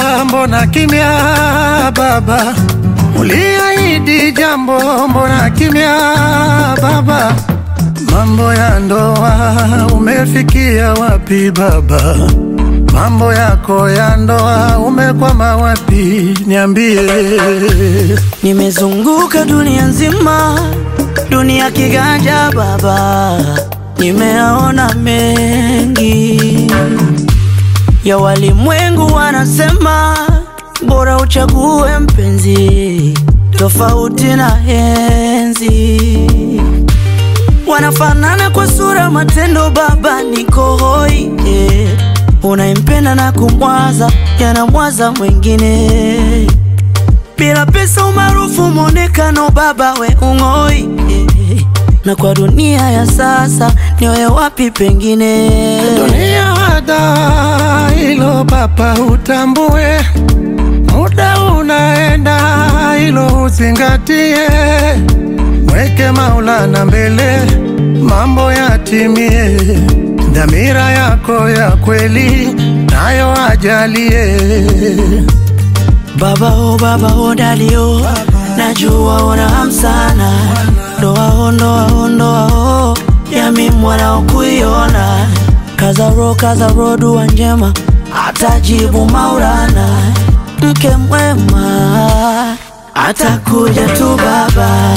mbona kimya baba? Uliahidi jambo, mbona kimya baba? Mambo ya ndoa umefikia wapi baba? Mambo yako ya ndoa umekwama wapi? Niambie. Nimezunguka dunia nzima, dunia kiganja baba, nimeona mengi ya walimwengu. Wanasema bora uchague mpenzi tofauti na henzi. Wanafanana kwa sura, matendo, baba niko hoi eh. Unaimpenda na kumwaza, yanamwaza mwingine bila pesa, umaarufu, mwonekano, baba we ung'oi eh. Na kwa dunia ya sasa nioye wapi pengine? Dunia hada hilo papa, utambue muda unaenda, hilo uzingatie, mweke Maulana mbele, mambo yatimie, dhamira yako ya kweli nayo ajalie. Baba o baba o dalio, najua una hamu sana, ndoa o ndoa o ndoa o yami mwana kuiona, kaza ro kaza ro, dua njema atajibu Maulana, mke mwema atakuja tu baba.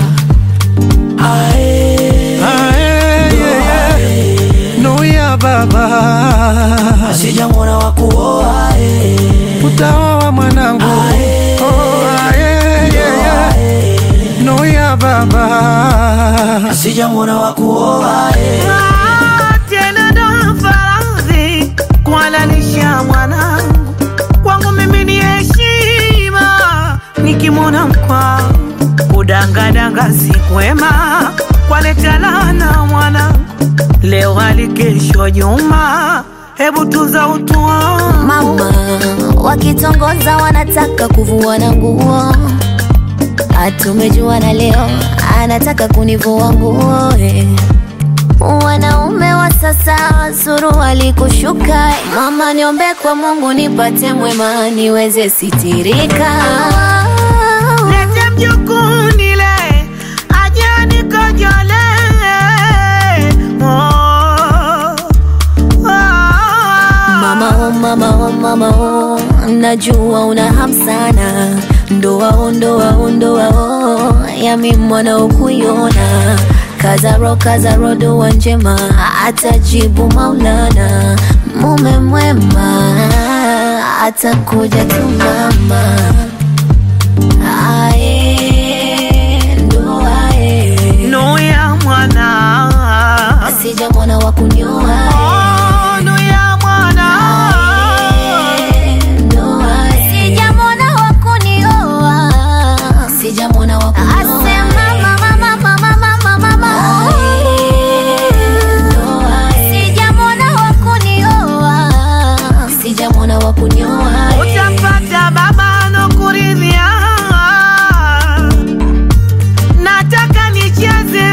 Ae, Ae, yeah, yeah. Nuia baba, sijamwona wa kuoa eh. utaoa mwanangu. Ae. Oh, ae, yeah, yeah. Ae, Nuia baba, sijamwona wa kuoa eh. tena ndo faradhi kuhalalisha mwanangu kwangu mimi ni heshima nikimwona mkwangu kudangadanga si kwema kwaleta laana mwanangu leo hali kesho Juma hebu tuza utu wangu Mama wakitongoza wanataka kuvuana nguo, hatumejuana leo, anataka kunivua nguo eh. Wanaume wa sasa suruali kushuka eh. Mama niombe kwa Mungu nipate mwema niweze sitirika Lete mjukuu nile aje nikojole oh, oh. Mama oh, mama oh, mama oh, najua una hamu sana, ndoa oh, ndoa oh, ndoa oh, yami mwana ukuiona kazaro kazaro, dua njema atajibu Maulana, mume mwema atakuja tu mama. Ae, ndoa eh, Nuya mwana sija mwana wa kunyoa Oh, nuya mwana Sijamwona wa kunioa, sijamwona wa kunioa. Asema mama, mama, mama, mama, mama. Sijamwona wa kunioa, sijamwona wa kunioa. Utapata baba nokuridhia Nataka nicheze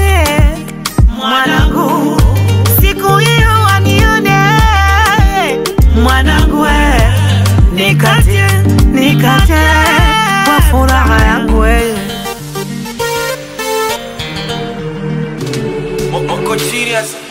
mwanangu Siku hiyo wanione mwanangu we Nikate, nikate kwa furaha yangu we Moko serious